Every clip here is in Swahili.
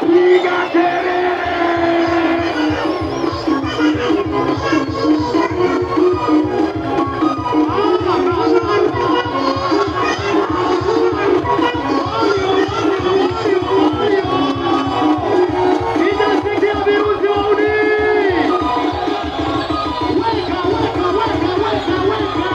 piga kelele. Ninasikia virusi wauni. Weka, weka, weka, weka, weka.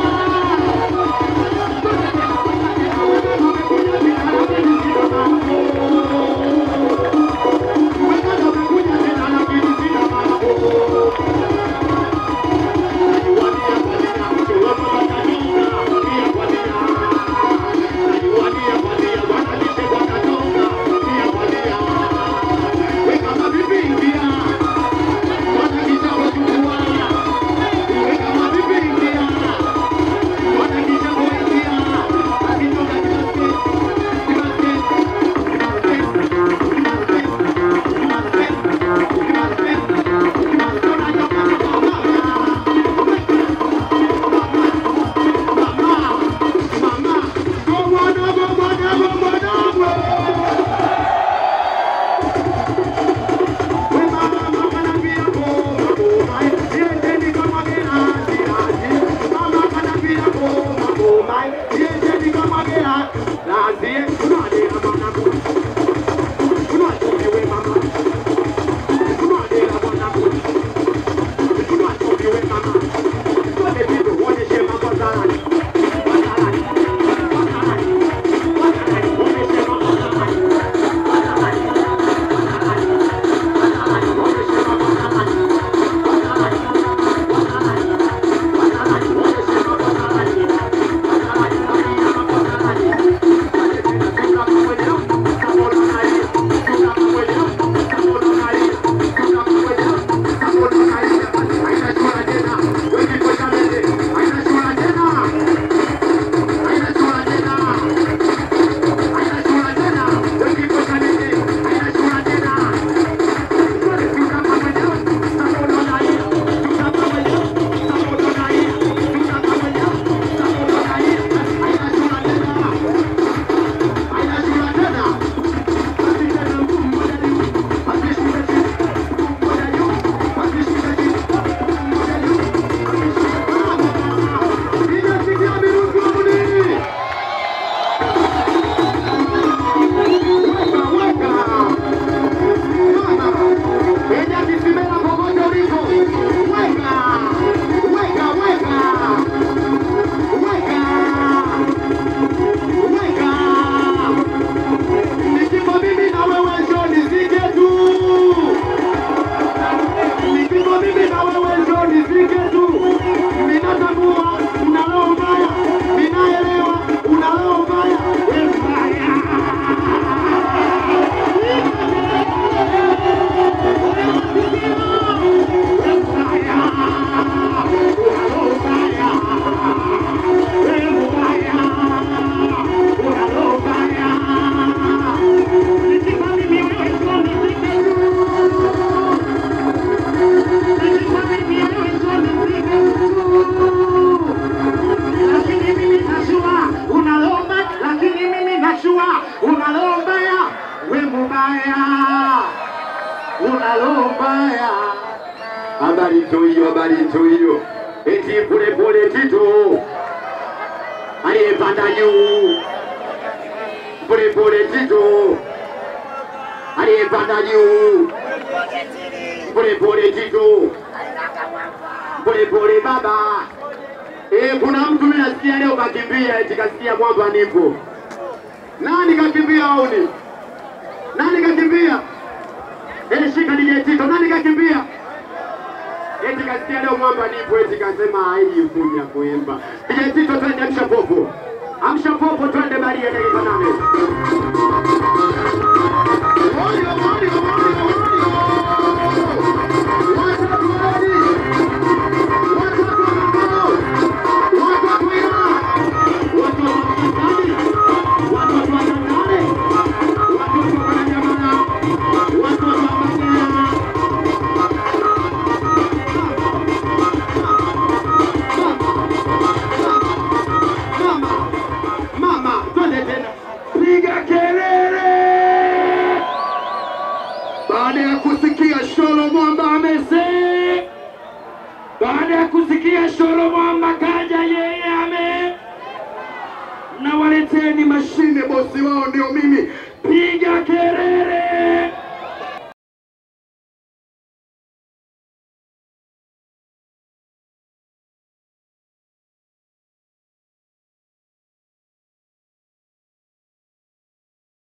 unalombaya. Habari tu hiyo, habari tu hiyo, eti pole pole Tito aliyepanda juu, pole pole Tito aliyepanda juu, pole pole Tito, pole pole baba. Eh, kuna mtu mimi nasikia leo kakimbia, eti kasikia kwamba nipo. Nani kakimbia au ni nani kakimbia? Eh, shika DJ Tito, nani kakimbia? Eti kasikia leo mwamba nipo, eti kasema haiji kuja kuimba. DJ Tito, twende amsha popo, amsha popo, twende Maria dakika nane. Moyo, moyo, moyo, moyo. Watoto wadi. Watoto wako. Watoto ila. Watoto wakatani. Watoto wakatani. Watoto wananyamana. Watoto wabagana. Mama, mama, twende tena. Piga kelele. Baada ya kusikia Shoromwamba kaja yeye ame na waleteni mashine, bosi wao ndio mimi. Piga kelele!